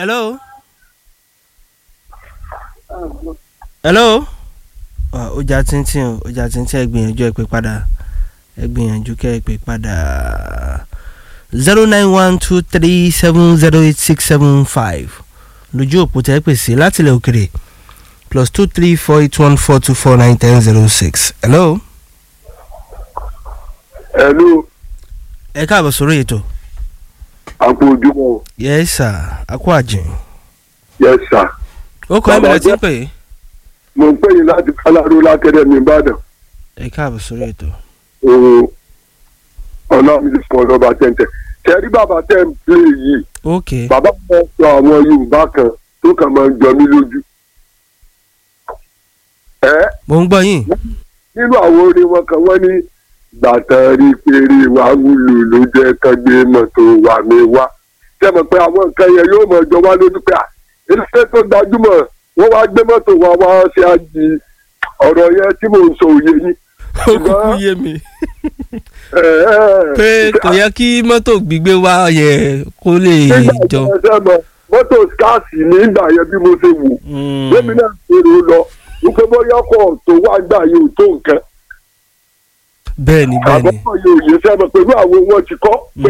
hello. hello. Ah, ọjà tíntín o ọjà tíntín ẹ gbìyànjú ẹ pè padà ẹ gbìyànjú kẹ ẹ pè padà zero nine one two three seven zero eight six seven five lójú òpó tẹ́ pè sí láti ilẹ̀ òkèrè plus two three four eight one four two four nine ten zero six hello. Hello, ẹ káàbọ̀ sórí ètò. àpò ojúmọ́ yes sir akó àjìn. yes sir. ó kọ́ ẹ̀ Bàbá bẹ̀rẹ̀ tí ń jẹ́- pè é. mo ń pè yín láti káláró lákẹ́dẹ̀mí ìbàdàn ẹ káàbọ̀ sórí ètò. ooo ọlọ́run ti fún ọlọ́ba tẹ́ǹtẹ́ tẹ́rí bàbá tẹ́ ń pè yìí ok bàbá kan sọ àwọn yorùbá kan tó kàn máa ń jọ mí lójú. ẹ mo ń gbọ́ yín. nínú àwọn orin wọn kan wọ́n ní gbàtàn rí péré wà wúlò ló jẹ́ kán gbé mọ́tò wà mí wá tẹ́ mọ̀ pé àwọn nǹkan yẹn yóò mọ̀ jọ wá lójú pé à iléeṣẹ́ tó gbajúmọ̀ wọ́n wá gbé mọ́tò wá wá ṣe àjì ọ̀rọ̀ yẹn tí mò ń sọ òye yín. ó kúkú yé mi ẹ, ẹ, pé kò yẹ kí mọ́tò gbígbé wá yẹ kó lè nígbà tí jọ. ẹ fẹ́ mọ̀ mọ́tò skáàsì nígbà yẹn bí mo ṣe wò Mm. gómìnà èrò lọ wípé bóyá ọkọ̀ tó wá gbà yóò tó nǹkan bẹ́ẹ̀ni bẹ́ẹ̀ni àbọ̀kọ̀ yóò yé sẹ́mọ̀ pẹ̀lú àwọn wọn ti kọ́ pé